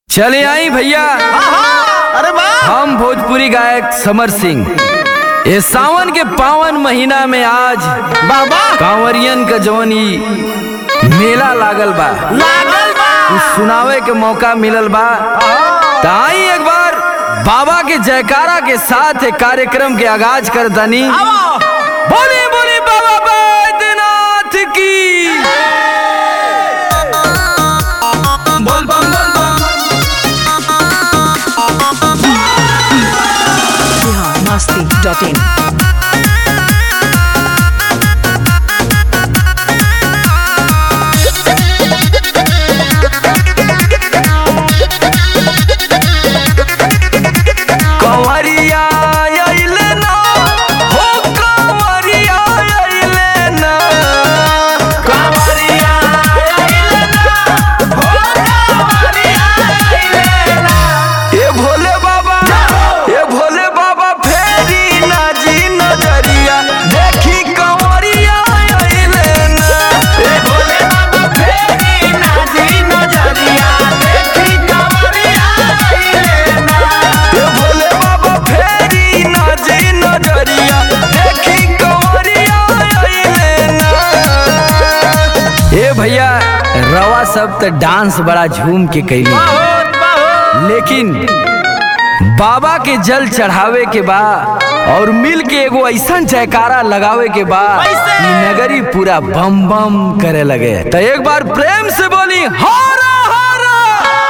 चले आई भैया अरे वाह हम भोजपुरी गायक समर सिंह ये सावन के पावन महीना में आज बाबा कांवरियन का जवन ई मेला लागल बा लागल बा कुछ सुनावे के मौका मिलल बा त आई एक बार बाबा के जयकारा के साथ एक कार्यक्रम के आगाज कर दनी बोली बोली बाबा बैद्यनाथ की बोल बम बोल बम biharmasti.in कंवरिया अइले ना हो कंवरिया अइले ना कंवरिया अइले ना हो कंवरिया अइले ना ए भोले बाबा ए भोले बाबा फेरी ना जी नजरिया देखी कंवरिया अइले ना ए भोले बाबा फेरी ना जी नजरिया देखी कंवरिया अइले ना ए भोले बाबा फेरी ना जी नजरिया देखी कंवरिया अइले ना ए भैया रवा सब त डांस बड़ा झूम के कैली लेकिन बाबा के जल चढ़ावे के बा और मिल के एगो ऐसा जयकारा लगावे के बा कि नगरी पूरा बम बम करे लगे तो एक बार प्रेम से बोली हरा हरा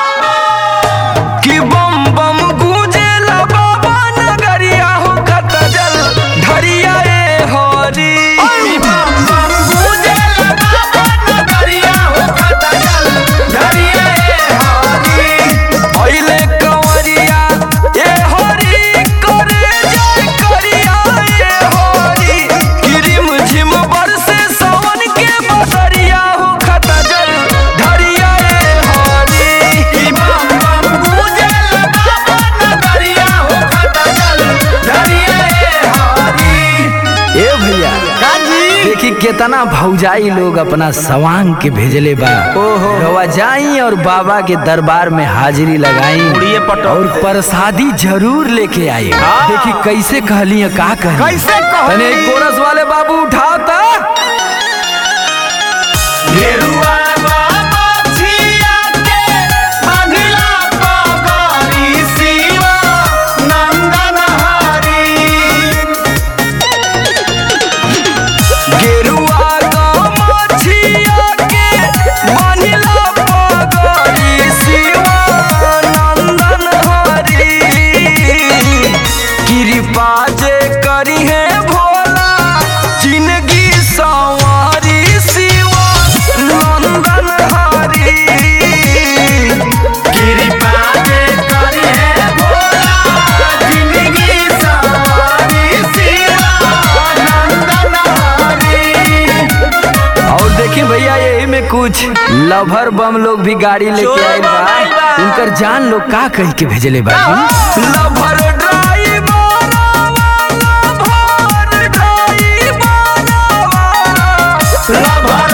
कि बम बम गूंजेला बाबा नगरिया हो कत जल धरिया ए हरी बम बम गूंजेला बाबा नगरिया हो कत जल धरिया ए हरी अइले कंवरिया ए हरी करे जय करिया ए हरी किरिम झिम बरसे सावन के बसरिया हो खत जल धरिया ए हरी बम बम गूंजल बाबा नगरिया हो खत जल धरिया ए हरी ए भैया देखी कितना भौजाई लोग अपना सवांग के भेजले बा ओहो रवा जाई और बाबा के दरबार में हाजिरी लगाई उड़िए पटो। और प्रसादी जरूर लेके आई देखी कैसे कहली है, का कहली कैसे कहली? तने एक कोरस वाले बाबू उठाओ ता गेरुआ बाबा छिया के बांधिला पगड़ी शिवा नंदन हरी गेरुआ गमछिया के बांधिला पगड़ी शिवा नंदन हरी कृपा जे करी है भोला जिंदगी संवारी शिवा नंदन हरी कृपा जे करी है भोला जिंदगी संवारी शिवा नंदन हरी और देखिए भैया यही में कुछ लभर बम लोग भी गाड़ी लेके आए बा उनकर जान लोग का कह के भेजले बा lover driver lover driver lover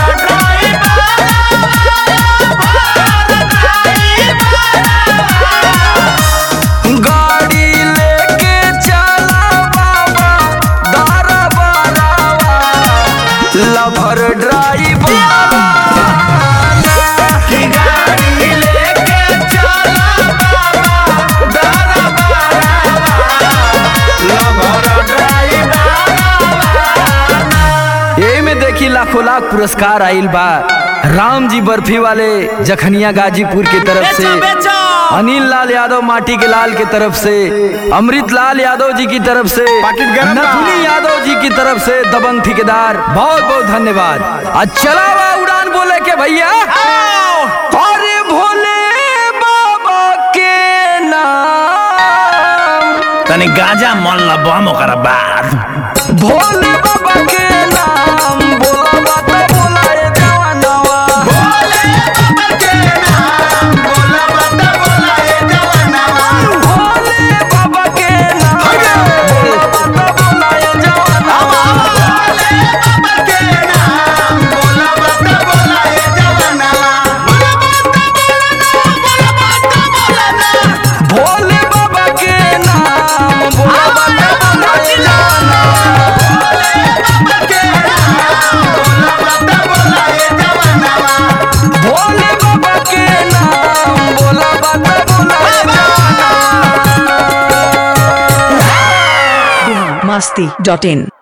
driver गाड़ी लेके चला बाबा दारा बारावा लभर ड्राइवर गाड़ी लेके चला बाबा दारा बारावा लभर ड्राइवर यही में देखी लाखों लाख पुरस्कार आइल बा राम जी बर्फी वाले जखनिया गाजीपुर की तरफ से बेचो, बेचो। अनिल लाल यादव माटी के लाल की तरफ से अमृत लाल यादव जी की तरफ से पाकिट गरम बा। नथुनी यादव जी की तरफ से दबंग ठेकेदार बहुत बहुत धन्यवाद आज चला हुआ उड़ान बोले के भैया अरे भोले बाबा के नाम तनी गांजा मन ला बम ओकरा बाद भोले बाबा के नाम बोला बात बोला रे जवानवा भोले बाबा के नाम बोला बात बोला रे जवानवा भोले बाबा के नाम बोला बात बोला रे जवानवा भोले बाबा के नाम बोला बात बोला रे जवानवा masti.in